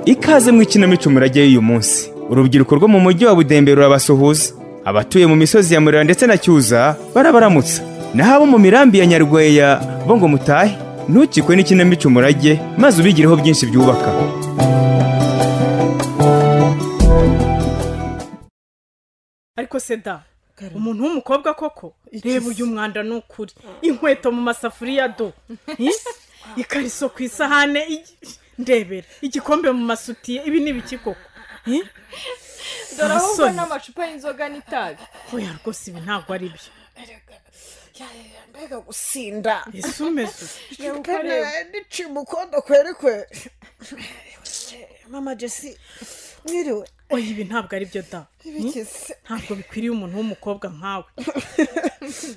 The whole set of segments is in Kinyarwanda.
ikaze mu ikinamico murajyayo uyu munsi urubyiruko rwo mu mujyi wa budembe rurabasuhuza abatuye mu misozi ya murera ndetse na cyuza barabaramutsa naho abo mu mirambi ya nyarweya bo ngo mutahe ntukikwe n'ikinamico murage maze ubigireho byinshi byubaka ariko seda umuntu w'umukobwa koko reba uyu mwanda ni ukuri inkweto mu masafuriya do ikariso ku isahane igi- ndebera igikombe mu masutiye ibi ni ibiki koko Eh? dore ahubwo Abasore. n'amacupa y'inzoga n'itabi oya rwose ibi ntabwo ari byo mbega gusinda ese umeze niciye umukondo kwerekwe mama jesi mwiriwe oya ibi ntabwo ari byo da ibikize ntabwo bikwiriye umuntu w'umukobwa nkawe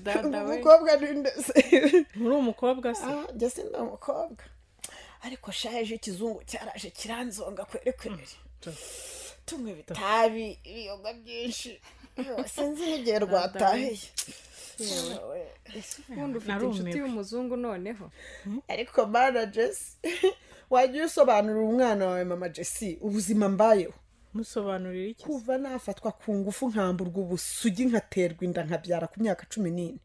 dada we umukobwa n'indese muri umukobwa se Ah, jesi ni umukobwa ariko shaje ikizungu cyaraje kiranzonga kwerekwere tumwe bitabi ibiyoga byinsi sinzi n'igihe rwatahiye Yewe. ubundi ufite Narumiwe. inshuti y'umuzungu noneho ariko mana jesi wajya usobanurira umwana wawe mama jesi ubuzima mbayeho musobanurira iki se? kuva nafatwa ku ngufu nkamburwa ubusugi nkaterwa inda nkabyara ku myaka cumi n'ine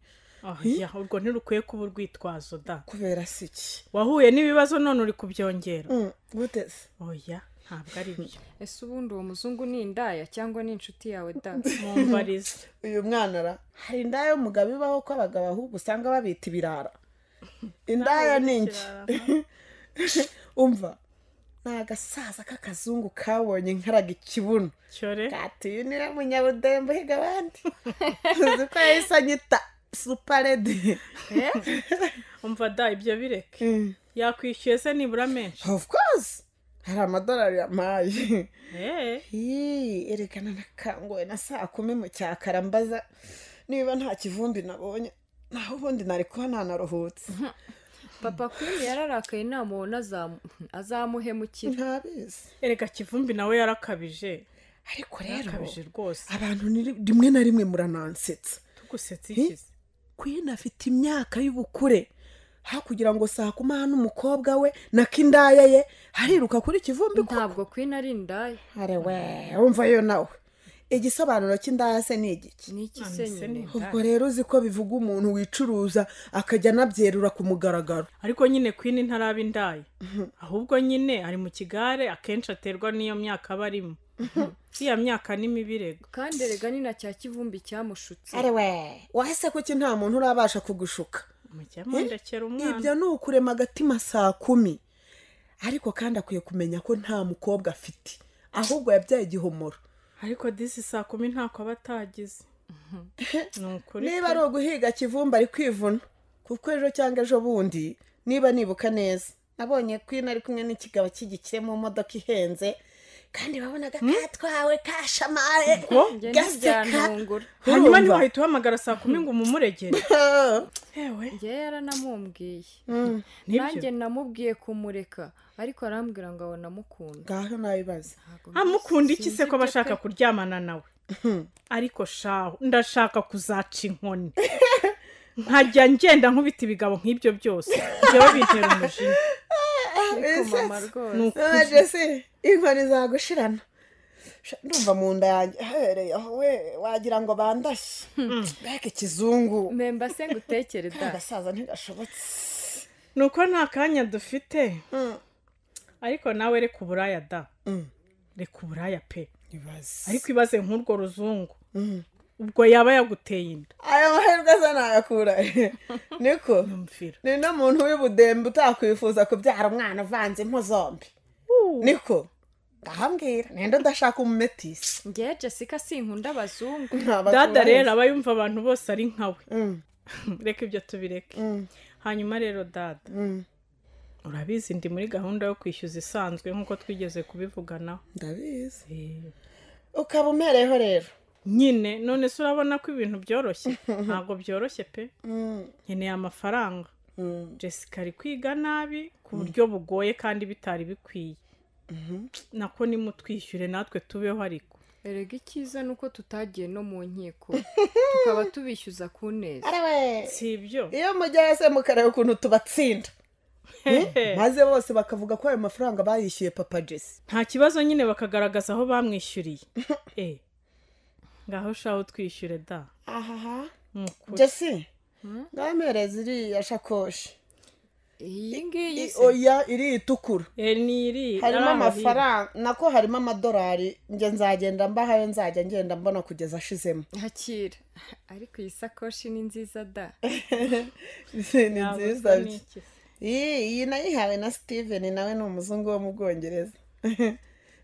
oya urwo ntirukwiye kuba urwitwazo da kubera si iki wahuye n'ibibazo none uri kubyongera Mm, guteze oya ntabwo ari byo ese ubundi uwo muzungu ni indaya cyangwa ni inshuti yawe da mumbarize uyu mwana ra hari indaya y'umugabo ibaho ko abagabo ahubwo usanga babita ibirara indaya ni iki umva ni agasaza k'akazungu kabonye nkaraga ikibuno cyore katuye niwe munyabudembe uhiga abandi uzi ko yahise anyita suparede umva da ibyo bireke yakwishyuye se nibura menshi of course hari amadolari yampaye Eh, Hii, erekana nakanguwe na saa kumi mu cyakara mbaza niba nta kivumbi nabonye naho ubundi nari kuba nanaruhutse papa kuri yararakaye namubona azamu- azamuhemukira ntabizi erega kivumbi nawe yarakabije ariko rero yarakabije rwose abantu ni- rimwe na rimwe muranansetsa tugusetse ikize kwina afite imyaka y'ubukure hakugira ngo saa kumi hano umukobwa we na kindaya ye hariruka kuri kivumbi ko ntabwo kwina ari indaya are we wumva yo nawe igisobanuro cy'indaya se ni igiki ni iki se None se nyine ni- ubwo rero uzi ko bivuga umuntu wicuruza akajya anabyerura ku mugaragaro ariko nyine kwini ntaraba indaye ahubwo nyine ari mu kigare akenshi aterwa n'iyo myaka aba arimo iriya myaka ni mibi rego kandi erega ni na cya kivumbi cyamushutse we wahise kuki nta muntu urabasha kugushuka mujya mundekera umwana ibyo ni ukurema agatima saa kumi ariko kandi akwiye kumenya ko nta mukobwa afite ahubwo yabyaye igihomoro ariko disi saa kumi ntako aba atagize ni ukuri niba ari uguhiga kivumba ari kwivuna kuko ejo cyangwa ejo bundi niba nibuka neza nabonye kwina ari kumwe n'ikigabo cy'igikire mu modoka ihenze kandi wabonaga katwawe kashamaye njye gaseka ntibyanungura hanyuma urumva? ntiwahita uhamagara saa kumi ngo umumuregere yewe njye yaranamumbwiye nanjye nibyo namubwiye kumureka ariko arambwira ngo abona amukunda ngaho nabibaza amukunda iki se ko aba ashaka kurya kuryamana nawe ariko shaho ndashaka kuzaca inkoni nkajya ngenda nkubita ibigabo nk'ibyo byose njyewe bintera umujinya mama ni rwose mama jesi inkoni zagushirana Sha, ndumva mu nda yanjye habereye aho we wagira ngo bandashye mbega ikizungu memba se ngutekere da agasaza ntigashobotse ni uko nta kanya dufite Mm. ariko nawe reka uburaya da Mm. reka uburaya pe ibaze ariko ibaze nk'urwo ruzungu ubwo yaba yaguteye inda aya mahirwe se nayakura he. niko yumvira ni no muntu w'ibudembe utakwifuza kubyara umwana uvanzemo zombi niko ngahambwira ninde udashaka umumetisi ngewe jessica sinkunda abazungu dada rero aba yumva abantu bose ari nkawe Mm. reka ibyo tubireke Mm. hanyuma rero dada Mm. urabizi ndi muri gahunda yo kwishyuza isanzwe nk'uko twigeze kubivuganaho ndabizi Eh, ukaba umereyeho rero nyine none se urabona ko ibintu byoroshye ntabwo byoroshye pe Mm. nkeneye amafaranga Mm. jessica ari kwiga nabi ku buryo bugoye kandi bitari bikwiye nako nimutwishyure natwe tubeho ariko erega icyiza ni uko tutagiye no mu nkiko tukaba tubishyuza ku neza arawe si ibyo iyo mujyayo se mukareba ukuntu tubatsinda Hehe. maze bose bakavuga ko ayo mafaranga bayishyuye papa jesi nta kibazo nyine bakagaragaza aho bamwishyuriye Eh, ngaho shaho twishyure da ahaha ni ukuri. jesi ngamereza iriya shakoshi iyi ngiyi I- se oya iri itukura Eh, ni iri harimo ari aho hirya. amafaranga nako harimo amadolari njye nzagenda mbahayo nzajya ngenda mbona kugeza ashizemo hakira ariko iyi sakoshi ni nziza da ni Yaba nziza usa bye. n'iki se? iyi iyi nayihawe na steven nawe ni umuzungu wo mu bwongereza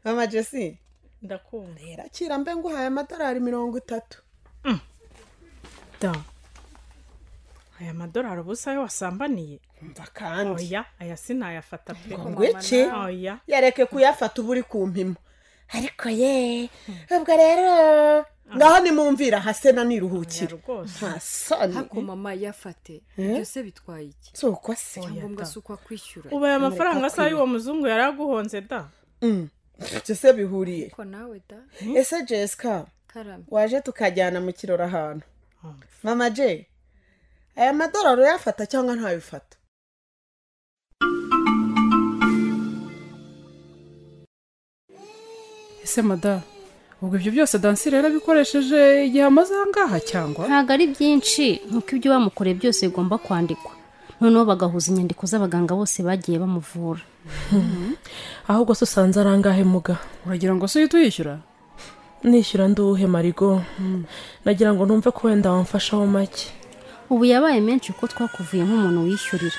mama jesi ndakunda irakira mbe nguhaye amadolari mirongo itatu da aya madorari ubusa ayo wasambaniye mva kandi oya aya sinayafata pe ngo iki oya yareke kuyafata uba uri ku mpimo ariko ye ubwo rero ngaho nimumvira hase na oya niruhukire rwose nta soni hako mama yafate byose bitwaye iki si uko se ngombwa si uko akwishyura ubu aya mafaranga se y'uwo muzungu yari aguhonze da Mm. Ibyo se bihuriye ariko nawe da ese jessica karame waje tukajyana mu kirori ahantu Hmm. mama j aya madorari uyafata cyangwa ntayifata ese madamu ubwo ibyo byose dansi rero abikoresheje igihe amaze aha ngaha cyangwa ntabwo ari byinshi nk'uko ibyo bamukoreye byose bigomba kwandikwa noneho bagahuza inyandiko z'abaganga bose bagiye bamuvura ahubwo se usanze ari angahe muga uragira ngo se uhite uyishyura nishyura nduhe marigo nagira ngo numve ko wenda wamfashaho make ubu yabaye menshi kuko twakuvuye nk'umuntu wishyurira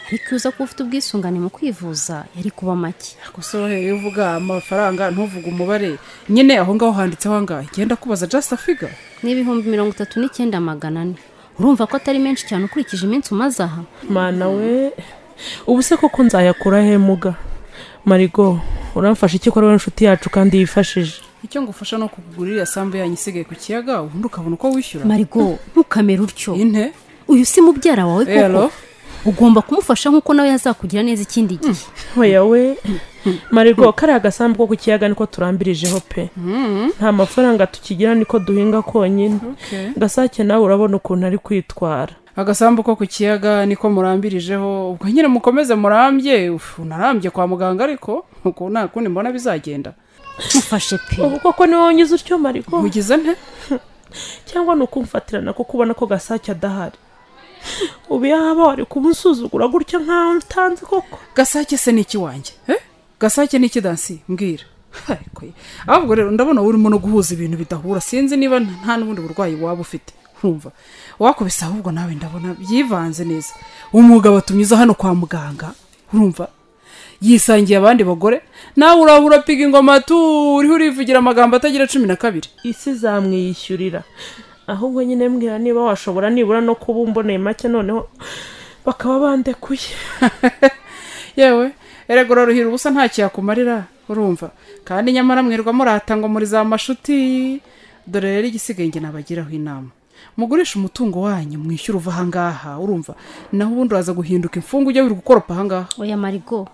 ariko iyo uza kuba ufite ubwisungane mu kwivuza yari kuba make gusa wowe iyo uvuga amafaranga ntuvuge umubare nyine aho ngaho handitseho angahe ngenda kubaza just afiga n'ibihumbi mirongo itatu n'icyenda magana ane urumva ko atari menshi cyane ukurikije iminsi umaze aha mana we ubu se koko nzayakura he muga marigo uramfasha iki ko ari wowe inshuti yacu kandi yifashije icyo ngufasha ni ukukugura iriya sambu yanyu isigaye ku kiyaga ubundi ukabona uko wishyura marigo ntukamere utyo ine uyu si mubyara wawe koko Hello? ugomba kumufasha nk'uko nawe yazakugira neza ikindi gihe oya we marigo kariya agasambu ko ku kiyaga niko turambirijeho pe nta mafaranga tukigira niko duhinga konyine gasake nawe urabona ukuntu ari kwitwara agasambu ko ku kiyaga niko murambirijeho ubwo nyine mukomeze murambye ufu narambye kwa muganga ariko uko nta kundi mbona bizagenda mufashe pe ubu koko niwe wanyuze utyo marigo mugize nte cyangwa ni ukumfatirana kuko ubona ko gasake adahari ubu yaba wari kumusuzugura gutya nkaho ntanzi koko gasake se ni iki wanjye eh? gasake ni iki dansi mbwira Ariko ye. ahubwo rero ndabona urimo no guhuza ibintu bidahura sinzi niba nta n'ubundi burwayi waba ufite nkumva wakubise ahubwo nawe ndabona byivanze neza umwuga batumiza hano kwa muganga urumva yisangiye abandi bagore nawe uraba urapiga ingoma tu uriho urivugira amagambo atagira cumi na kabiri isi zamwiyishyurira ahubwo nyine mbwira niba washobora nibura no kuba umboneye make noneho bakaba bandekuye yewe erega uraruhira ubusa ntacyo yakumarira urumva kandi nyamara mwirirwa murata ngo muri za mashuti dore rero igisigaye njye nabagiraho inama mugurisha umutungo wanyu mwishyure uva ahangaha urumva naho ubundi uraza guhinduka imfungu ujya wiri gukoropa ahangaha oya marigo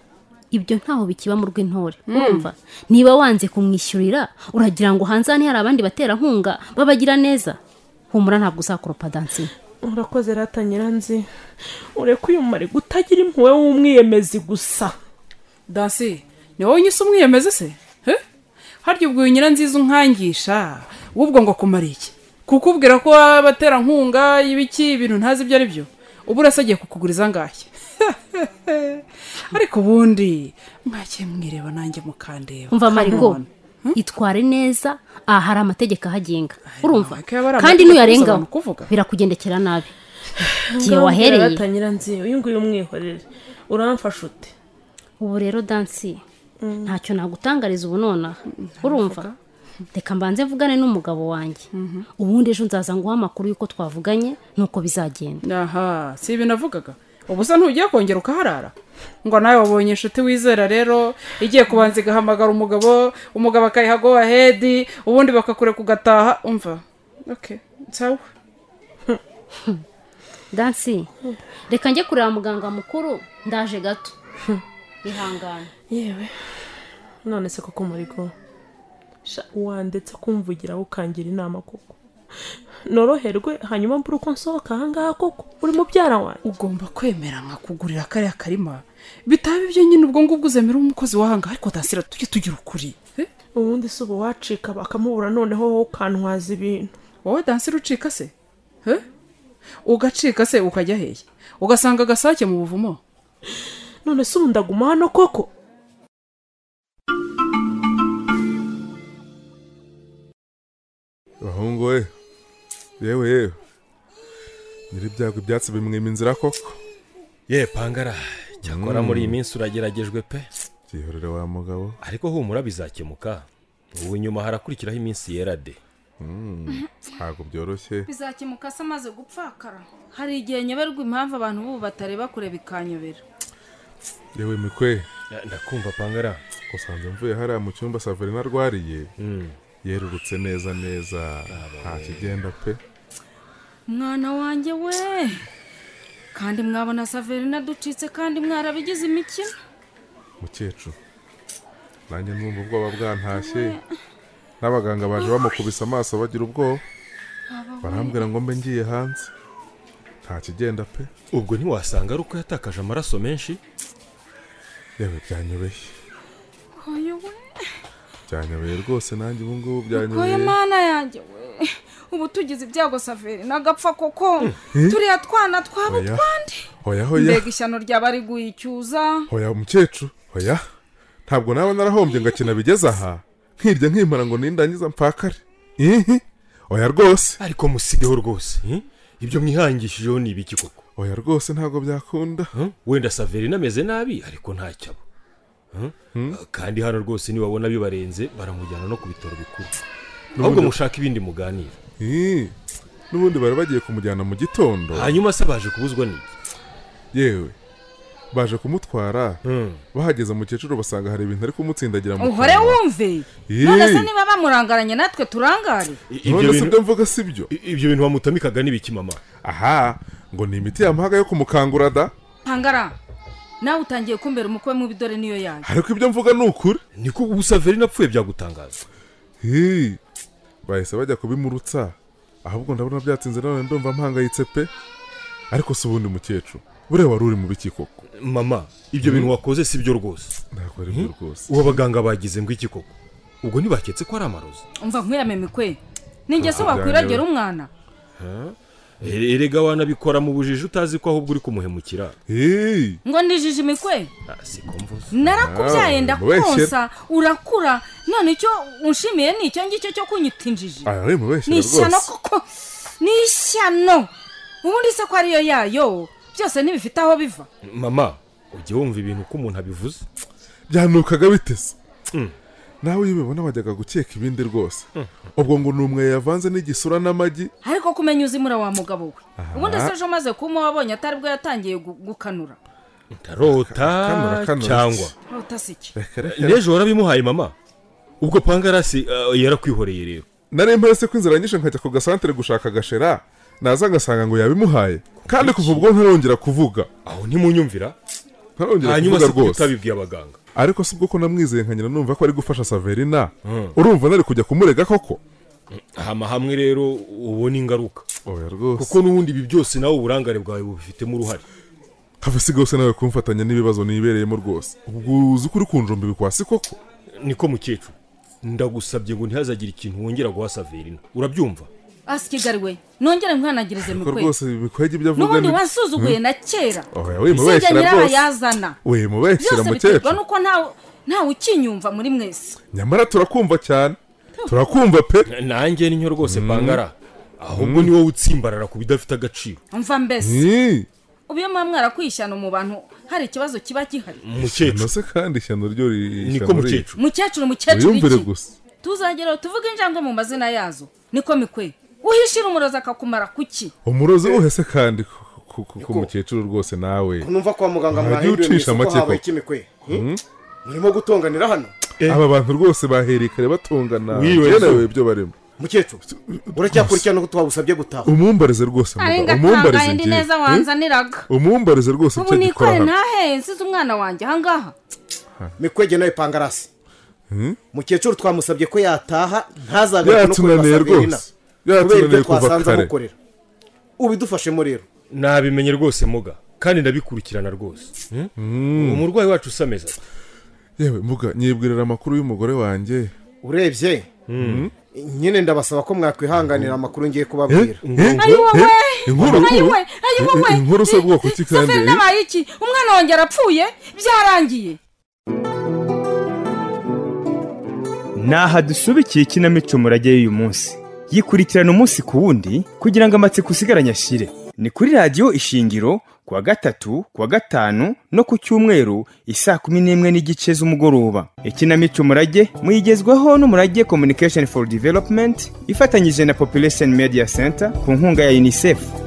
ibyo ntaho bikiba mu rw'intore urumva niba wanze kumwishyurira uragira ngo hanze hano hari abandi baterankunga babagira neza humura ntabwo uzakoropa dansi urakoze rata nyiranzi ureke uyu mumari utagira impuhwe w'umwiyemezi gusa dansi ni wowe nyise umwiyemeze se Eh? harya ubwo nyira nziza unkangisha wubwo ngo akumara iki kukubwira ko abaterankunga y'ibiki ibintu ntazi ibyo ari byo ubu urasa agiye kukuguriza angahe ariko ubundi mwakiye mwireba nanjye mukandeba umva marigo Come on. itware neza aha hari amategeko ahagenga urumva nawe ko yaba ari kandi amategeko n'uyarengaho abantu kuvuga. birakugendekera nabi igihe Ngaho mbwira wahereye rata nyiranzi uyu nguyu umwihorere uramfasha ute ubu rero dansi ntacyo nagutangariza ubu nonaha urumva reka mbanze mvugane n'umugabo wanjye ubundi ejo nzaza nguha amakuru y'uko twavuganye n'uko bizagenda aha si ibi navugaga ubusa ntugiye kongera ukaharara ngo nawe wabonye inshuti wizera rero igiye kubanza igahamagara umugabo umugabo akayiha go ahedi ubundi bakakureka ugataha umva okay sawa dansi reka njye kureba muganga mukuru ndaje gato ihangane yewe none se koko murigo wandetse kumvugiraho ukangira inama koko noroherwe hanyuma mbura uko nsohoka ahangaha koko uri mubyara wanjye ugomba kwemera nkakugurira kariya karima bitaba ibyo nyine ubwo ngubwo uzemera umukozi wahanga ariko dansira tujye tugira ukuri Eh, ubundi si ubu wacika bakamubura noneho wowe ukantwaza ibintu wowe dansira ucika se Eh? ugacika se ukajya hehe ugasanga agasake mu buvumo none se ubu ndaguma hano koko bahungu we yewe yewe nyiri ibyago ibyatsi bimwima inzira koko ye pangara cyakora muri iyi minsi urageragejwe pe byihorere wa mugabo ariko humura bizakemuka ubu nyuma harakurikiraho iminsi yera de ntabwo byoroshye bizakemuka se amaze gupfakara hari igihe nyoberwa impamvu abantu b'ubu batareba kureba ikanyobera yewe mikwe Na- ndakumva pangara usanze mvuye hariya mu cyumba saverina arwariye yerurutse neza neza nta kigenda pe mwana wanjye we kandi mwabona saverina ducitse kandi mwarabigize imikino mukecuru nanjye numva ubwoba bwantashye n'abaganga baje bamukubise amaso bagira ubwoba barambwira ngo mbe ngiye hanze nta kigenda pe ubwo ntiwasanga ari uko yatakaje amaraso menshi yewe byanyobeye koye we byanyobeye rwose nanjye ubu ngubu koye byanyobeye mana yanjye we ubu tugize ibyago saverina agapfa koko turiya twana twaba Oya. utwande hoya hoya mbega ishyano ryaba riguye icyuza hoya umukecuru hoya ntabwo naba narahombye ngo akina bigeze aha nkirya nkimara ngo nindangiza mpfakare ihi oya rwose ariko musigeho rwose eh? ibyo mwihangishije ni ibiki koko oya rwose ntabwo byakunda Eh? wenda saverina ameze nabi ariko ntacyabo Eh? kandi hano rwose nibabona bibarenze baramujyana no ku bitaro bikuru ahubwo mushaka ibindi muganira Ih, n'ubundi bari bagiye kumujyana mu gitondo hanyuma se baje kubuzwa n'iki yewe baje kumutwara Hmm. bahageze umukecuru basanga hari ibintu ari kumutsindagira mu uhore kanwa. wumve Ih. none se niba bamurangaranye natwe turangare I- none ibyo si bintu ibyo mvuga si byo i- ibyo bintu bamutamikaga n'ibiki mama aha ngo ni imiti yamuhaga yo kumukangura da pangara nawe utangiye kumbera umukwe mubi dore niyo yanjye ariko ibyo mvuga ni ukuri niko ubu saverina apfuye byagutangaza Hi, bahise bajya kubimurutsa ahubwo ndabona byatsinze none ndumva mpangayitse pe ariko si ubundi mukecuru buriya wari uri mu biki koko mama ibyo bintu wakoze si byo rwose ntabwo ari byo rwose ubu abaganga bagize ngo iki koko ubwo ntibaketse ko ari amarozi umva nkwiyamemikwe ninjye se Ah, byanjye. wakwiragira umwana E- erega wanabikora mu bujiji utazi ko ahubwo uri kumuhemukira Hi, ngo ndijije imikwe Ah, siko mvuze narakubyaye Ah, ndakonsa urakura none icyo unshimiye ni icyo ngicyo cyo kunyita injiji aya ari mu benshi ni ishyano rwose koko ni ishyano ubundi se ko ariyo yayo byose ntibifite aho biva mama ujye wumva ibintu ko umuntu abivuze byanukaga biteze nawe iyo ubibona wajyaga gukeka ibindi rwose ubwo ngo ni umwe yavanze n'igisura n'amagi ariko kumenya uzimura wa mugabo we ubundi se ejo umaze kuma wabonye atari bwo yatangiye gu- gukanura Kanura, ndarota kanura. cyangwa rota si iki n'ejo warabimuhaye mama ubwo pangarasi ah, yarakwihoreye rero nari mpese ko inzira nyinshi nkajya ku gasantere gushaka agashera naza ngasanga ngo yabimuhaye kandi kuva ubwo ntarongera kuvuga aho ntimunyumvira ntarongera hanyuma kuvuga se kuki rwose utabibwiye abaganga ariko si ubwo ko namwizeye nkanyina numva ko ari gufasha saverina urumva nari kujya kumurega koko hama hamwe rero ubona ingaruka oya rwose kuko n'ubundi ibi byose nawe uburangare bwawe bubifitemo uruhare have si rwose nawe kumfatanya n'ibibazo nibereyemo rwose ubwo uzi ko uri kunjomba ibikwasi koko niko mukecuru ndagusabye ngo ntihazagire ikintu wongera guha saverina urabyumva asikigari we nongere nkanagirize ariko mikwe rwose bikwege ibyo avuga n'ubundi ni wansuzuguye na kera oya wimubeshyira usibye rwose nyirabayazana wimubeshyira byose biterwa mukecuru nuko ntawe ntawe ukinyumva muri mwese nyamara turakumva cyane turakumva pe nanjye ninyo rwose pangara ahubwo ni wowe utsimbarara ku bidafite agaciro umva mbese Ih, ubu iyo muba mwarakwishyano mu bantu hari ikibazo kiba gihari umukecuru no se kandi ishyano ryo ri- niko ishyano ri- mukecuru mukecuru mukecuru wiyumvire iki gusa tuzageraho tuvuge injangwe mu mazina yazo niko mikwe uhishira umurozi akakumara kuki umurozi uhe se kandi ku- ku- ku- ku mukecuru rwose nawe numva kwa muganga Ntajya mwahinduye mwese ko ucisha amatsiko. habaye ikimikwe murimo gutonganira hano aba bantu rwose bahereye kare batungana Wiriwe yewe zo. ibyo barimo mukecuru uracyakurikirana ko twagusabye gutaha umumbarize rwose ari mugabo umumbarize ngatangaye ndi njye neza wanzaniraga umumbarize rwose ubu icyo gikora nikore hano ntahe nsize umwana wanjye ahangaha mikwege nawe pangarasi mukecuru twamusabye ko yataha ntazagaruke no kureba saverina yatunaniye rwose kubera ibyo yaratunaniye kuva twasanze kare amukorera ubidufashemo rero nabimenye rwose muga kandi ndabikurikirana rwose Mm. umurwayi wacu usameza yewe mbuga nyibwirira amakuru y'umugore wanjye urebye nyine ndabasaba ko mwakwihanganira amakuru ngiye kubabwira Eh? Eh? Inkuru? ayiwe ayiwe Inkuru se bwoko ki kandi? safari nabaye iki umwana wanjye arapfuye byarangiye Naha dusubikiye ikinamico murage y'uyu munsi. Yikurikirana umunsi ku wundi kugira ngo amatsiko usigaranye ashire. Ni kuri radiyo ishingiro ku wa gatatu, ku wa gatanu no ku cyumweru isaa kumi n'imwe n'igice z'umugoroba. Ikinamico murage muyigezwaho n'umurage Communication for Development ifatanyije na Population Media Center ku nkunga ya UNICEF.